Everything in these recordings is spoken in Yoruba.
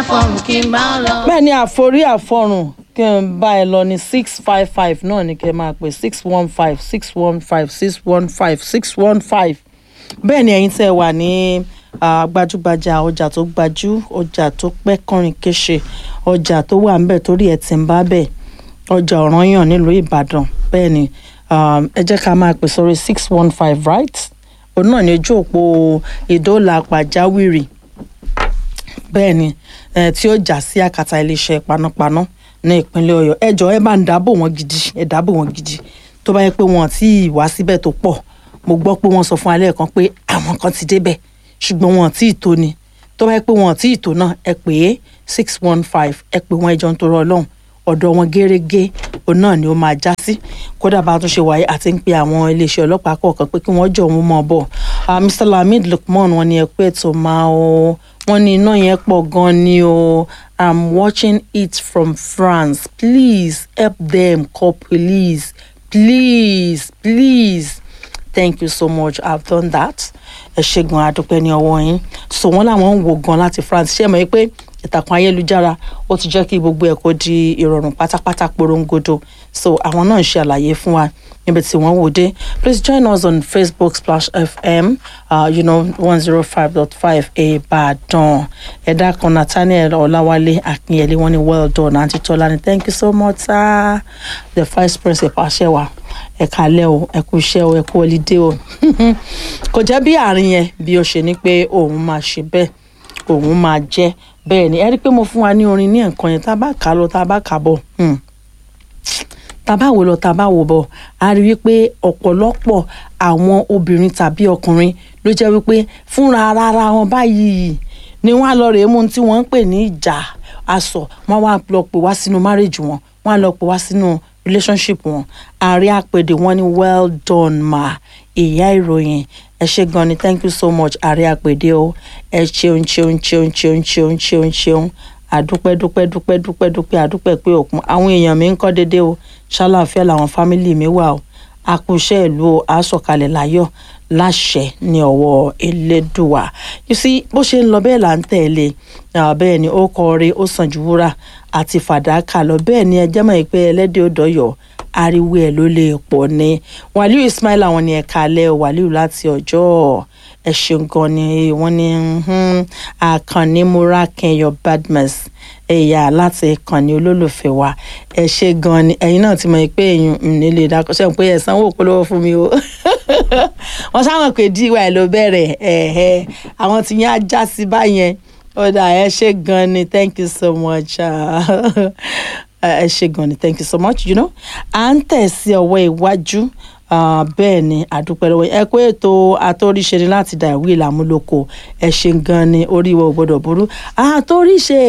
àfọ̀rùn kí n bá ọ lọ. bẹ́ẹ̀ ni àforí àfọrùn kí n bá ẹ lọ ní six five five náà ni kẹ́ ẹ máa pè six one five six one five six one five six one five bẹ́ẹ̀ ni ẹ̀yin tẹ́ ẹ wà ní ah, gbajúgbajà ọjà tó gbajú ọjà tó pẹ́ kọrin kéṣe ọjà tó wà ńbẹ̀ torí ẹ̀ ti ń bá bẹ̀ ọjà ọ̀ranyàn nílùú ìbàdàn bẹ́ẹ̀ ni um, ẹ jẹ́ ká máa pè sórí six one five right òun náà ní ojú òpó ìdóòlà pàjáwìrì bẹ́ẹ̀ ni eh, tí ó jà sí àkàtà iléeṣẹ́ panápaná ní ìpínlẹ̀ ọ̀yọ́ ẹ jọ̀ọ́ ẹ bá ń dáàbò wọn gidi ẹ dáàbò wọn gidi tó bá yẹ pé wọn ti wá síbẹ̀ tó pọ̀ mo gbọ́ pé wọ́n sọ fún alẹ́ kan pé àwọn kan ti débẹ̀ ṣùgbọ́n wọn tí ì tó ni tó bá yẹ pé wọn tí ì tó náà ẹ pè é six one five ẹ pè wọn ẹjọ́ ń torọ ọlọ́run ọ̀dọ̀ wọn gẹ́rẹ́gẹ́ òun náà ni ó máa já sí kódà bá a tún ṣe wáyé àti ń pe àwọn iléeṣẹ́ ọlọ́pàá kọ̀ọ̀kan pé kí wọ́n jọ òun mọ̀ bọ̀ Ah, Mr Lamid Lukman wọn ni ẹ pé ètò máa o wọn ní iná yẹn pọ̀ gan ni o I'm watching it from France please help them call police please please thank you so much I've done that ẹ ṣe gan adúpẹ́ ní ọwọ́ yín so wọ́n làwọn ń wo gan láti France ṣé ẹ mọ̀ pé ìtàkùn ayélujára ó ti jẹ́ kí gbogbo ẹ̀ kó di ìrọ̀rùn pátápátá porongodo so àwọn náà ń ṣe àlàyé fún wa níbi tí wọ́n wò dé please join us on Facebook Splash FM uh, you know one zero five dot five Ìbàdàn ẹ̀dá kan Nathaniel Ọláwálé Akínyẹlé wọ́n ní well done àǹtí Tọ́lá thank you so much sir the vice principal ṣẹ́wà ẹ kálẹ́ o ẹ kú iṣẹ́ o ẹ kú ọlídé o kò jẹ́ bí àárín yẹn bí ó ṣe ní pé òun máa ṣe bẹ́ẹ̀ òun máa jẹ́ bẹ́ẹ̀ ni ẹ rí i pé mo fún wa ní orin ní nǹkan yẹn tá a bá kà á lọ tá a bá kà á bọ̀ hmm. tá a bá wò lọ tá a bá wò bọ̀ a rí i wípé ọ̀pọ̀lọpọ̀ àwọn obìnrin tàbí ọkùnrin ló jẹ́ wípé fúnra ara wọn báyìí ni wọ́n á lọ rèé mú ohun tí wọ́n ń pè ní ìjà aṣọ wọ́n wá lọ pè wá sínú marriage wọn wọ́n á lọ pè wá sínú relationship wọn ààrẹ àpèdè wọn ni well done ma ìyá ìròyìn ẹ ṣe gan ni thank you so much ààrẹ àpèdè o ẹ ṣeun ṣeun ṣeun ṣeun ṣeun ṣeun ṣeun àdúpẹ́ dúpẹ́ dúpẹ́ dúpẹ́ dúpẹ́ àdúpẹ́ pé òkun àwọn èèyàn mi ń kọ́ déédéé o ṣàlàáfíà làwọn fámìlì mi wà o àkùnṣe ìlú o àsọ̀kalẹ̀ láyọ̀ láṣẹ ní ọwọ́ elédùwà you see bó ṣe ń lọ bẹ́ẹ̀ là ń tẹ̀lé ah, bẹ́ẹ̀ ni ó kọrin ó sàn ju wúrà àti fàdákà lọ bẹ́ẹ̀ ni ẹjẹ́ mọ̀ pé ẹlẹ́dẹ̀ ó dọ̀yọ̀ ariwo ẹ̀ ló lè pọ̀ ni wàlíù ismail àwọn ni ẹ̀ka alẹ́ wàlíù láti ọjọ́ ẹ ṣeun gan ni wọ́n ní mhm, àkànní múrákẹ́yọ badmus ẹ̀yà láti ìkànnì olólùfẹ́ wa ẹ ṣe gan ni ẹ̀yin náà ti mọ̀ pé èyàn nílé ìdákọ́ṣẹ́ pé ẹ̀ sanwó polówó fún mi o wọ́n sáwọn pé díwà ẹ̀ ló bẹ̀rẹ̀ ẹ̀ẹ́ àwọn tí yẹn á já sí báyẹn ọ̀dà ẹ ṣe gan ni thank you so much ah, ẹ ṣe gan ni thank you so much you know à ń tẹ̀ sí ọwọ́ iwájú ah, bẹ́ẹ̀ ni àdúpẹ́ lọ́wọ́ yín. ẹ kó ètò àtòríṣe ni láti dà ìwé ìlàmúlòkọ ẹ ṣe gan ni oríwọ ò gbọdọ̀ burú àtòríṣe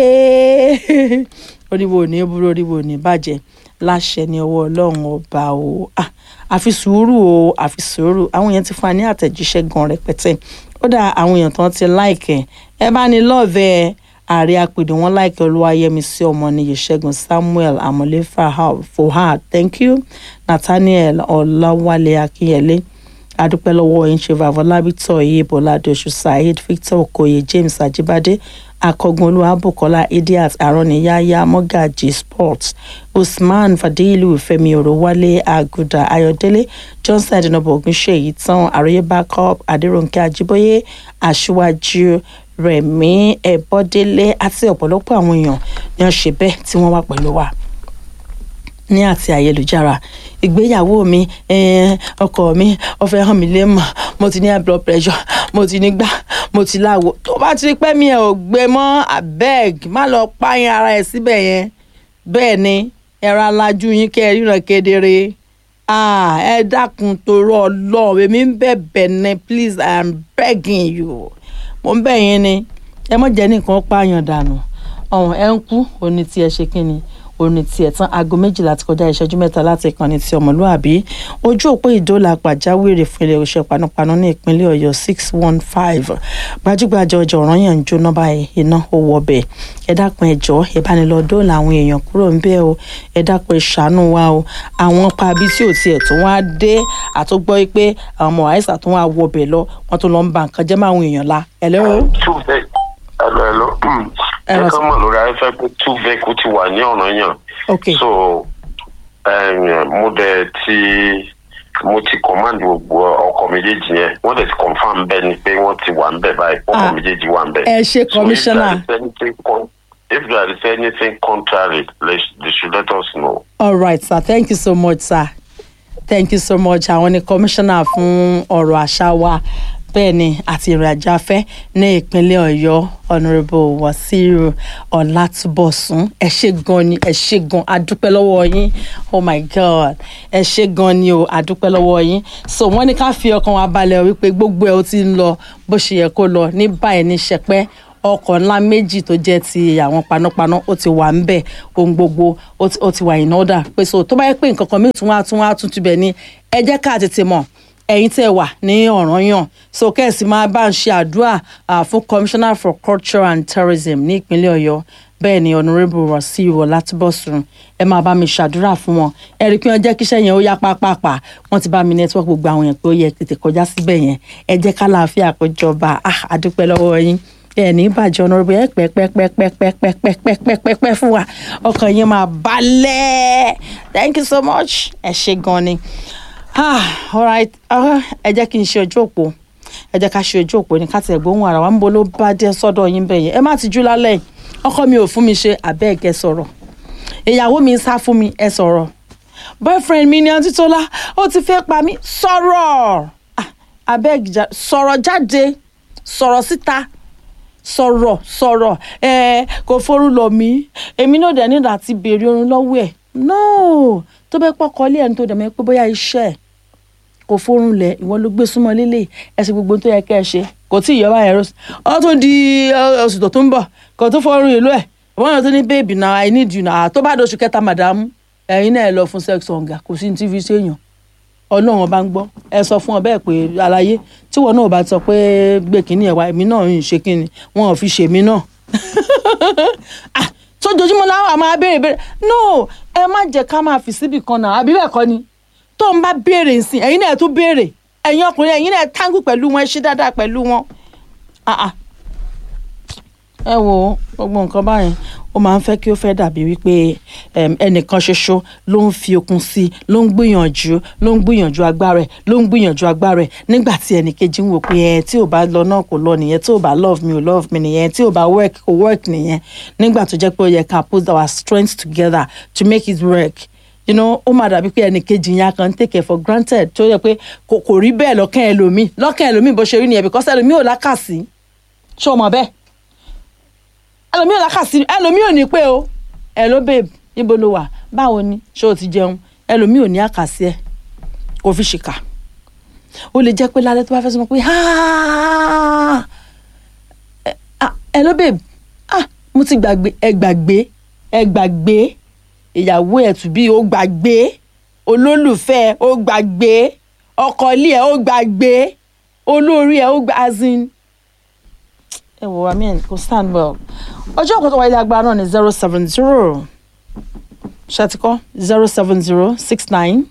oríwọ ò ní burú oríwọ ò ní bàjẹ́ láṣẹ ní ọwọ́ ọlọ́run ọba o Ah, àfi sùúrù o àfi sùúrù àwọn èèyàn ti fún wa ní àtẹ̀jíṣẹ́ gan rẹpẹtẹ ó dà àwọn èèyàn tán ti láìkẹ́ ẹ bá ní lọ́ọ̀vẹ́ ààrẹ apèdè wọn láìkẹ́ olúwayẹmísí ọmọnìyí ṣẹ́gun samuel amọ̀lé fahad fohad thank you nathaniel ọláwálé akínyẹlé adúpẹ́ lọ́wọ́ yín ṣe vavọlábítọ̀ yìí bọ́ládọ́sù saheed victor okoye james ajibade akọgun olúwàbùkọ́lá idiat aróniyáyá mọ́gàjì sports usman fadilu fẹ́mi òrówálé àgùdà ayọ̀délé johnson adinobo ogunṣèyí tán àròyé backup adéròǹkè ajíbóyé aṣíwájú rẹ̀mí ẹ̀bọ́délé àti ọ̀pọ̀lọpọ̀ àwọn èèyàn ni wọ́n ṣe bẹ́ẹ̀ tí wọ́n wà pẹ̀lú wa ní àti ayélujára ìgbéyàwó mi eh, ọkọ mi ó fẹ́ hàn mí lé mọ̀ mo ti ní high blood pressure mo ti ní gbá mo ti láwo tó bá ti rí pẹ́ mi ẹ̀ ò gbé mọ́ abeg má lọ pààyàn ara ẹ̀ síbẹ̀ yẹn bẹ́ẹ̀ ni ẹ̀rọ alájú yín kẹ́ ẹ ríran kedere ah, ẹ dákun torọ ọlọ́run èmi ń bẹ̀bẹ̀ ní please i am begging you mo ń bẹ̀ yín ni ẹ mọ̀ jẹ́ nìkan pààyàn dànù ọ̀hún ẹ ń kú òní tí ẹ ṣe kí ni òní tiẹ̀ tán aago méjìlá ti kọjá ìṣẹ́jú mẹ́ta láti ìkànnì ti ọmọlúàbí ojú òpó ìdólà pàjáwìrì fún ilé iṣẹ́ panápaná ní ìpínlẹ̀ ọ̀yọ́ six one five gbajúgbajà ọjà ọ̀ràn yẹn ń jóná báyìí iná ó wọ ọbẹ̀ ẹ dákun ẹ jọ̀ọ́ ẹ bá ní lọ dóòlà àwọn èèyàn kúrò ń bẹ́ẹ̀ o ẹ dákun ẹ ṣàánú wa o àwọn pabi tí ò tiẹ̀ tó wá dé àtúgbọ́ pé àwọn ọmọ àìsàn tó wá wọ ọbẹ̀ lọ wọ́n tó lọ ń ba nǹkan jẹ́ máwọn èèyàn la ẹ lẹ́wọ̀. Tuesday. Hello, hello. Ẹ ẹ rà kàn mọ̀ lórí afẹ́fẹ́ pé two vehicle ti wà ní ọ̀nà yàn ok so um, mo dẹ̀ ti mo ti command gbogbo ọkọ̀ méjèèjì yẹn wọ́n dẹ̀ ti confam bẹ́ẹ̀ ni pé wọ́n ti wà ń bẹ̀ báyìí ọkọ̀ Ah. méjèèjì wà ń bẹ̀. ẹ ṣe commissioner. So if there is anything con- if there is anything contrary they, sh- they should let us know. all right sir thank you so much sir thank you so much àwọn ni commissioner fún ọ̀rọ̀ àṣà wa bẹ́ẹ̀ ni àti ìrìnàjò afẹ́ ní ìpínlẹ̀ ọ̀yọ́ honourable wasiru ọ̀làtúbọ̀sún ẹ ṣe gan ni ẹ ṣe gan adúpẹ́ lọ́wọ́ yín oh my god ẹ ṣe gan ni o adúpẹ́ lọ́wọ́ yín so wọ́n ní ká fi ọkàn wa balẹ̀ wípé gbogbo ẹ̀ ó ti ń lọ bó ṣe yẹ kó lọ ní báyìí ní sẹpẹ́ ọkọ̀ ńlá méjì tó jẹ́ ti àwọn panápaná ó ti wà ń bẹ̀ ohun gbogbo ó ti- ó ti wà in order pé so tó bá yẹ pé nǹkan kan mìíràn tún wá tún wá tún tibẹ̀ ni ẹ jẹ́ ká tètè mọ̀ ẹ̀yin tẹ́ wà ní ọ̀ranyàn so kẹ́sì máa bá ń ṣe àdúrà ah, fún commissioner for culture and tourism ní ìpínlẹ̀ ọ̀yọ́ bẹ́ẹ̀ ni honourable wasiu ọlátúbọ̀sùn ẹ máa bá mi ṣàdúrà fún wọn ẹ rí i pé wọ́n jẹ́ kíṣẹ́ yẹn ó yá pápápá wọ́n ti bá mi network gbogbo àwọn yẹn pé ó yẹ tètè kọjá síbẹ̀ yẹn ẹ jẹ́ ká láàfin àpéjọba ah àdúpẹ́ lọ́wọ́ yín ẹ ní ìbàjẹ́ honourable ẹ pẹ́ pẹ́ pẹ́ pẹ́ pẹ́ pẹ́ pẹ́ pẹ́ pẹ́ pẹ́ pẹ́ fún wa ọkàn yín máa balẹ̀ thank you so much ẹ ṣe gan ni ah alright ah, ẹ jẹ́ kí n ṣe ojú òpó ẹ jẹ́ ká ṣe ojú òpó ní káti ẹ̀gbọ́n ara wa ń bo ló bá dé sọ́dọ̀ yín bẹ́ẹ̀ yẹn ẹ má ti jú lálẹ́ yìí. ọkọ mi ò fún mi ṣe àbẹ́ẹ̀kẹ́ sọ̀rọ̀ ìyàwó mi ń sá fún mi ẹ sọ̀rọ̀ boyfriend mi ní ọtí tó lá ó ti fẹ́ pa mí sọ̀rọ̀ Ah, abẹ́ẹ̀gì sọ̀rọ̀ jáde sọ̀rọ̀ síta sọ̀rọ̀ sọ̀rọ̀ ẹ kò forún lọ mí èmi náà dẹ̀ nígbà tí béèrè orun lọ́wọ́ ẹ̀ no tó bẹ́ẹ̀ pọ́kọ ilé ẹni tó dẹ̀ mọ́ pé bóyá iṣẹ́ ẹ̀ kò forún lẹ̀ ìwọ ló gbé súnmọ́ lélẹ̀ ẹ ṣe gbogbo ohun tó yẹ kẹ́ ẹ ṣe kò tí ì yọ báyẹn rọ́ọ̀sì ọ tún di ẹ, oṣù tó tún bọ̀ kò tó forún ìlú ẹ̀ wọ́n yàn tó ní baby na i need you na tó bá dóṣù kẹta madam ẹ̀yin náà ẹ lọ fún sex hunger kò sí ní tv ṣèyàn ọlọ́run ọba ń gbọ́ ẹ sọ fún ọ bẹ́ẹ̀ pé àlàyé tí wọn náà bá sọ pé gbé kínní ẹ̀ wá èmi náà ń ṣe kínní wọn ò fi ṣèmi náà Ah, sójoojúmọ́ láwọn àmọ́ abéèrè béèrè no ẹ má jẹ́ ká máa fi síbì kan náà àbí bẹ́ẹ̀ kọ́ ni tó ń bá béèrè nsìn ẹ̀yin náà tún béèrè ẹ̀yin ọkùnrin ẹ̀yin náà tángù pẹ̀lú wọn ẹ ṣe dáadáa pẹ̀lú wọn. Ah, ah. ẹ wo gbogbo nǹkan báyẹn ó máa ń fẹ́ kí ó fẹ́ dàbí wípé em, ẹnìkan ṣoṣo ló ń fi okun sí i ló ń gbìyànjú ló ń gbìyànjú agbára ẹ̀ ló ń gbìyànjú agbára ẹ̀ nígbà tí ẹnìkejì ń wò pé ẹ tí ò bá lọ náà kò lọ nìyẹn tí ò bá love me ò love me nìyẹn tí ò bá work kò work nìyẹn nígbà tó jẹ́ pé ó yẹ ká put our strength together to make it work you know ó máa dàbí pé ẹnìkejì yẹn kan take it for granted tó yẹ pé kò kò rí bẹ́ẹ̀ lọ́kàn ẹlòmíì lọ́kàn ẹlòmíì bó ṣe rí nìyẹn because ẹlòmíì ò lákàsí ṣé o mọ̀ bẹ́ẹ̀ ẹlòmíì ò lákàsí ẹlòmíì ò ní pé o hello babe níbo ló wà báwo ni ṣé o ti jẹun ẹlòmíì ò ní àkàsí ẹ kò fi ṣìkà ó lè jẹ́ pé lálẹ́ tó bá fẹ́ sọ pé "Ah, eh, ah, hello babe ah mo ti gbàgbé ẹ gbàgbé ẹ gbàgbé ìyàwó ẹ̀ tún bí ó gbàgbé olólùfẹ́ ẹ̀ ó gbàgbé ọkọ ilé ẹ̀ ó gbàgbé olórí ẹ̀ ó gbà as in ẹ wò I mean kò stand well ọjọ́ kan tó wáyé agbára náà ní zero seven zero ṣàtìkọ́ zero seven zero six nine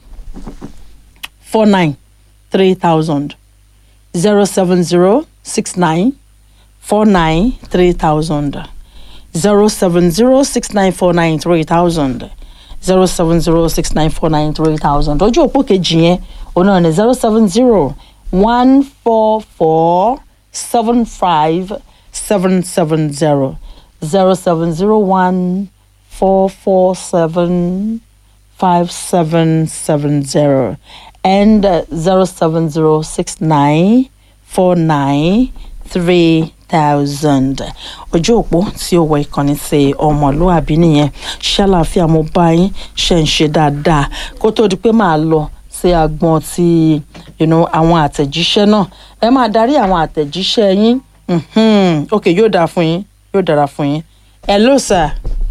four nine three thousand zero seven zero six nine four nine three thousand zero seven zero six nine four nine three thousand zero seven zero six nine four nine three thousand ojú òpó kejì yẹn òun náà ní zero seven zero one four four seven five seven seven zero zero seven zero one four four seven five seven seven zero and zero seven zero six nine four nine three thousand ojú òpó tí ó wọ ìkànnì ṣe ọmọlúwàbí nìyẹn ṣàlàáfíà mo bá yín ṣe ń ṣe dáadáa kó tó di pé màá lọ sí agbọn ti you know, àwọn àtẹ̀jíṣẹ́ náà ẹ máa darí àwọn àtẹ̀jíṣẹ́ yín mhm, ok yóò dára fún yín yóò dára fún yín hello sir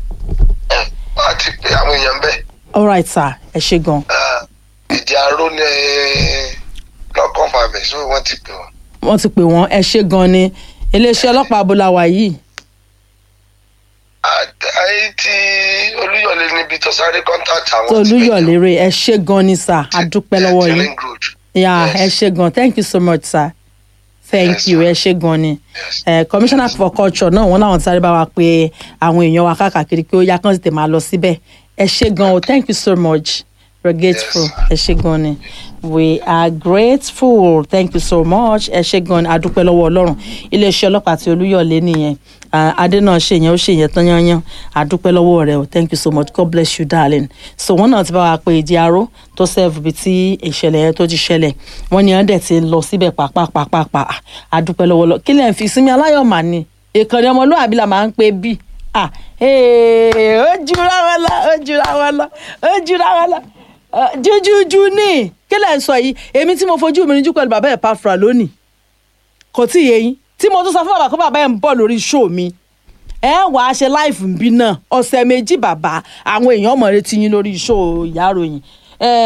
àti pé àwọn èèyàn bẹ́ẹ̀ all right sir ẹ ṣe gan ìdí aró ní lọ́kàn fàmì so wọ́n ti pè wọ́n. wọ́n ti pè wọ́n ẹ ṣe gan ni iléeṣẹ́ ọlọ́pàá abúláwà yìí ayé tí olúyọ̀lé níbi tó sáré contact àwọn tó ti pè olúyọ̀lé rè ẹ ṣe gan ni sir Ti- adúpẹ́ lọ́wọ́ ti yín Ring Road. yeah ẹ Yes. ṣe gan thank you so much sir thank Yes, you ma'am. ẹ ṣe gan ni Yes. Eh, commissioner for culture náà wọn làwọn sáré bá wa pé àwọn èèyàn wa káàkiri pé ó yá kán sì tè máa lọ síbẹ̀ ẹ ṣe gan o thank you so much we're grateful ẹ ṣe gan ni we are grateful thank you so much ẹ ṣe gan ni adúpẹ́ lọ́wọ́ ọlọ́run iléeṣẹ́ ọlọ́pàá àti olúyọ̀lé nìyẹn Ah, adé náà ṣe yẹn ó ṣe yẹn tán yányán adúpẹ́ lọ́wọ́ rẹ o thank you so much god bless you darling so wọn náà ti bá wa pé ìdí aró tó serve ibi tí ìṣẹ̀lẹ̀ yẹn tó ti ṣẹlẹ̀ wọ́n ní ọ̀dẹ̀ ti lọ síbẹ̀ pàápàá adúpẹ́ lọ́wọ́ lọ kí lẹ́yìn fi sinmi aláyọ̀ mà ní ìkànnì ọmọlúwàbí la máa ń pè bí ah ee, ó jura wọn lọ ó jura wọn lọ ó jura wọn lọ Ah, jújújú ní kí lẹ́yìn sọ yìí èmi tí mo fojú mi níjú pẹ̀lú bàbá ẹ̀ pàfra lónìí kò tí ì yé yín tí mo tún sọ fún bàbá pé bàbá ẹ̀ ń bọ̀ lórí show mi ẹ wàá ṣe láìfù ń bí náà ọ̀sẹ̀ méjì bàbá àwọn èèyàn mọ̀ retí yín lórí show ìyá ròyìn